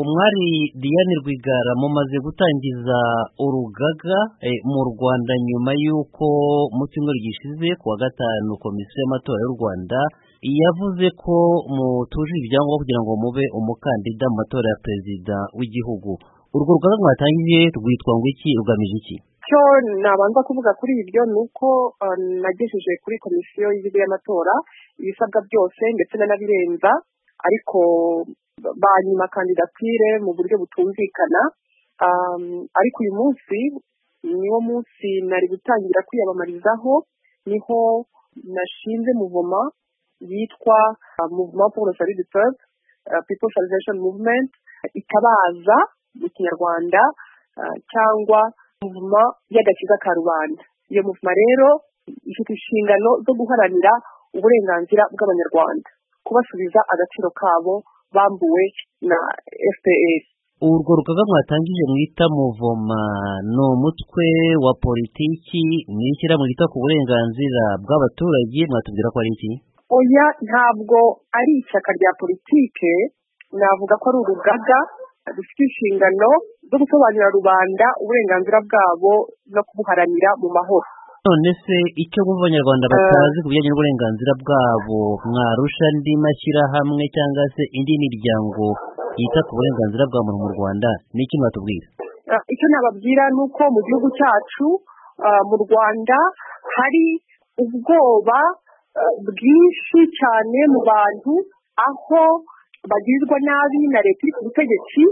umwari Diane Rwigara mumaze gutangiza urugaga mu Rwanda nyuma y'uko mu cyumweru gishize ku wa gatanu komisiyo y'amatora y'u Rwanda yavuze ko mutujuje ibyangombwa kugira ngo mube umukandida mu matora ya perezida w'igihugu urwo rugaga mwatangiye rwitwa ngo iki rugamije iki icyo nabanza kuvuga kuri ibyo ni uko nagejeje kuri komisiyo y'igihugu y'amatora ibisabwa byose ndetse n'anabirenza ariko banyima kandidatire mu buryo butumvikana ariko uyu munsi niwo munsi nari gutangira kwiyamamarizaho niho nashinze muvoma yitwa muvuma paul sali peuple people salvation movement itabaza mu kinyarwanda cyangwa muvuma y'agakiza ka rubanda iyo muvuma rero ifite inshingano zo guharanira uburenganzira bw'abanyarwanda kubasubiza agaciro kabo bambuwe na fpr urwo rugaga mwatangije mwita muvoma ni umutwe wa politiki mwishyirahamwe ryita ku burenganzira bw'abaturage mwatubwira ko ari iki oya ntabwo ari ishyaka rya politike navuga ko ari urugaga rufite inshingano zo gusobanurira rubanda uburenganzira bwabo no kubuharanira mu mahoro none se icyo bumva abanyarwanda batazi ku bijyanye n'uburenganzira bwabo mwarusha andi mashyirahamwe cyangwa se indi miryango yita ku burenganzira bwa muntu mu rwanda ni iki mwatubwira icyo nababwira ni uko mu gihugu cyacu mu rwanda hari ubwoba bwinshi cyane mu bantu aho bagirirwa nabi na leta iri ku butegetsi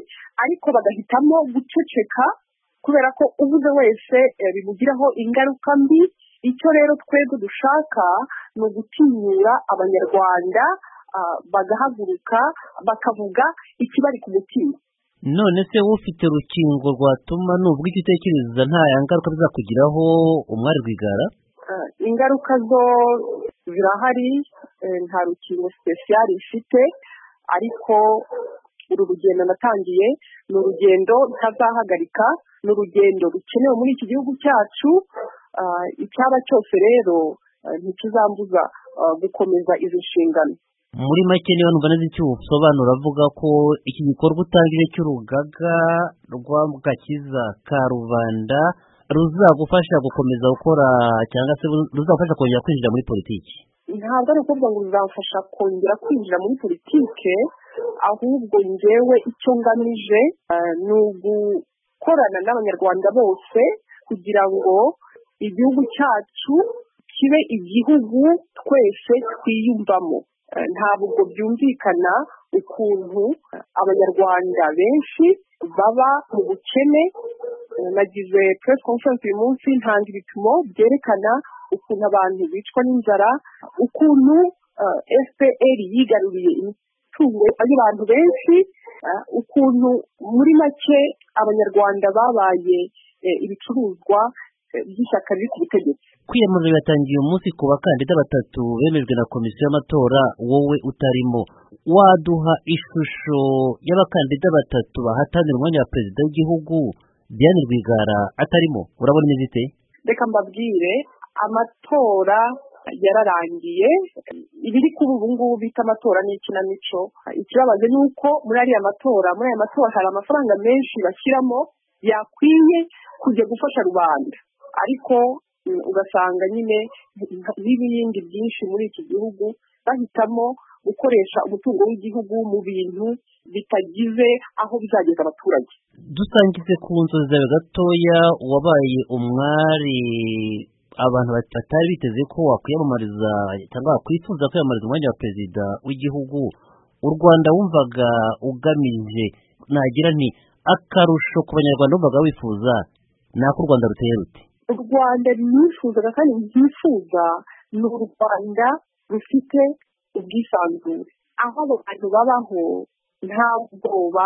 ariko bagahitamo guceceka kubera ko ubuze wese bimugiraho ingaruka mbi icyo rero twebwe dushaka ni ugutinyura abanyarwanda bagahaguruka bakavuga ikibari ku mutima none se ufite urukingo rwatuma nubwo icyo utekereza nta ngaruka bizakugiraho umwari rwigara ingaruka zo zirahari nta rukingo sipesiyari ifite ariko uru rugendo natangiye ni urugendo ntazahagarika ni urugendo rukenewe muri iki gihugu cyacu icyaba cyose rero ntikizambuza gukomeza izi nshingano muri make niba ntugana icyo usobanura avuga ko iki gikorwa utangije cy'urugaga rw'agakiza ka rubanda ruzagufasha gukomeza gukora cyangwa se ruzagufasha kongera kwinjira muri politiki ntabwo ari ukuvuga ngo ruzamfasha kongera kwinjira muri politike ahubwo ngewe icyo ngamije ni ugukorana n'abanyarwanda bose kugira ngo igihugu cyacu kibe igihugu twese twiyumvamo ntabwo byumvikana ukuntu abanyarwanda benshi baba mu bukene nagize press conference uyu munsi ntanga ibipimo byerekana ukuntu abantu bicwa n'inzara ukuntu fpr yigaruriye imitungo y'abantu benshi ukuntu muri make abanyarwanda babaye ibicuruzwa by'ishyaka riri ku butegetsi kwiyamamaza biratangiye umunsi ku bakandida batatu bemejwe na komisiyo y'amatora wowe utarimo waduha ishusho y'abakandida batatu bahatanira umwanya wa perezida w'igihugu Diane Rwigara atarimo urabona imeze ite reka mbabwire amatora yararangiye ibiri kuri ubu ngubu bita amatora ni ikinamico ikibabaje ni uko muri ariya matora muri aya matora hari amafaranga menshi bashyiramo yakwiye kujya gufasha rubanda ariko ugasanga nyine n'ibindi byinshi muri iki gihugu bahitamo gukoresha umutungo w'igihugu mu bintu bitagize aho bizageza abaturage dusangize ku nzozi zawe gatoya wabaye umwari abantu batari biteze ko wakwiyamamariza cyangwa wakwifuza kwiyamamariza umwanya wa perezida w'igihugu u rwanda wumvaga ugamije nagira nti akarusho ku banyarwanda wumvaga wifuza ni ako u rwanda ruteye ruti u rwanda nifuzaga kandi rwifuza ni u rwanda rufite ubwisanzure aho abo bantu babaho nta bwoba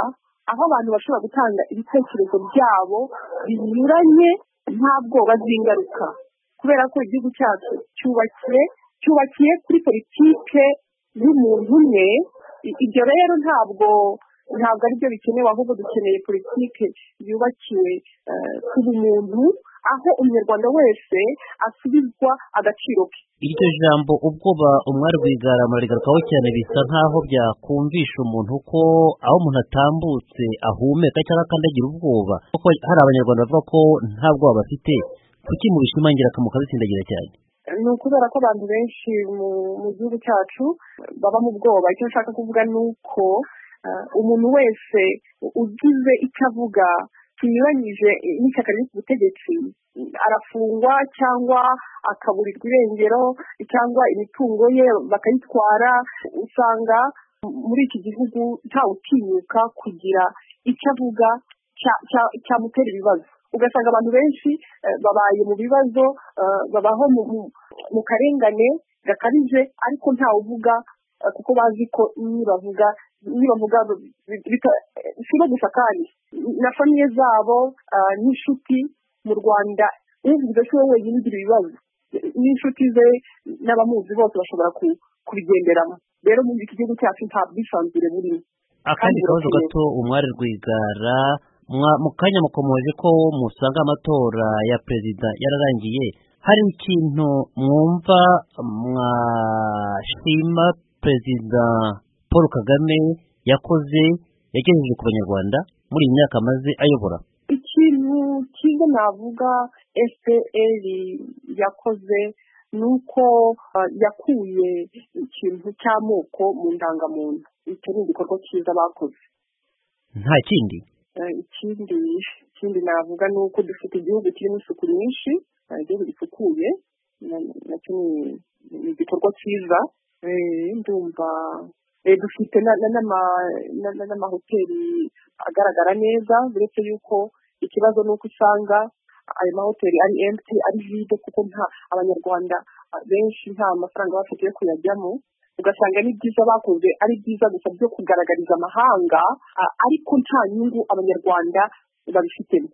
aho abantu bashobora gutanga ibitekerezo byabo binyuranye nta bwoba bw'ingaruka kubera ko igihugu cyacu cyubakiye cyubakiye kuri politike y'umuntu umwe ibyo rero ntabwo ntabwo aribyo bikenewe ahubwo dukeneye politiki yubakiwe ku bumuntu aho umunyarwanda wese asubizwa agaciro ke iryo jambo ubwoba umwari rwigara murarigarukaho cyane bisa nk'aho byakumvisha umuntu ko aho umuntu atambutse ahumeka cyangwa akandagira ubwoba kuko hari abanyarwanda bavuga ko nta bwoba bafite kuki mu bishimangira akamukabitsindagira cyane ni ukubera ko abantu benshi mu gihugu cyacu baba mu bwoba icyo nshaka kuvuga ni uko umuntu wese ugize icyo avuga kinyuranyije n'ishyaka riri ku butegetsi arafungwa cyangwa akaburirwa irengero cyangwa imitungo ye bakayitwara usanga muri iki gihugu ntawutinyuka kugira icyo avuga cyamutera ibibazo ugasanga abantu benshi babaye mu bibazo babaho mu karengane gakabije ariko ntawuvuga kuko bazi ko nibavuga nibavuga bishobora gusa kandi na famiye zabo n'inshuti mu rwanda uvuze ko we wenyine ugira ibibazo n'inshuti ze n'abamuzi bose bashobora kubigenderamo rero muri iki gihugu cyacu nta bwisanzure burimo akandi kabazo gato umwari rwigara mu kanya mukomoje ko musanga amatora ya perezida yararangiye hari ikintu mwumva mwashima perezida paul kagame yakoze yagejeje ku banyarwanda muri iyi myaka amaze ayobora ikintu cyiza navuga fpr yakoze ni uko yakuye ikintu cy'amoko mu ndangamuntu icyo ni igikorwa cyiza bakoze nta kindi ikindi ikindi navuga ni uko dufite igihugu kirimo isuku nyinshi igihugu gisukuye nacyo ni igikorwa cyiza ndumva dufite n'amahoteli agaragara neza uretse yuko ikibazo ni uko usanga ayo mahoteli ari emutiyeni ari vide kuko nta abanyarwanda benshi nta mafaranga bafite yo kuyajyamo ugasanga ni byiza bakoze ari byiza gusa byo kugaragariza amahanga ariko nta nyungu abanyarwanda babifitemo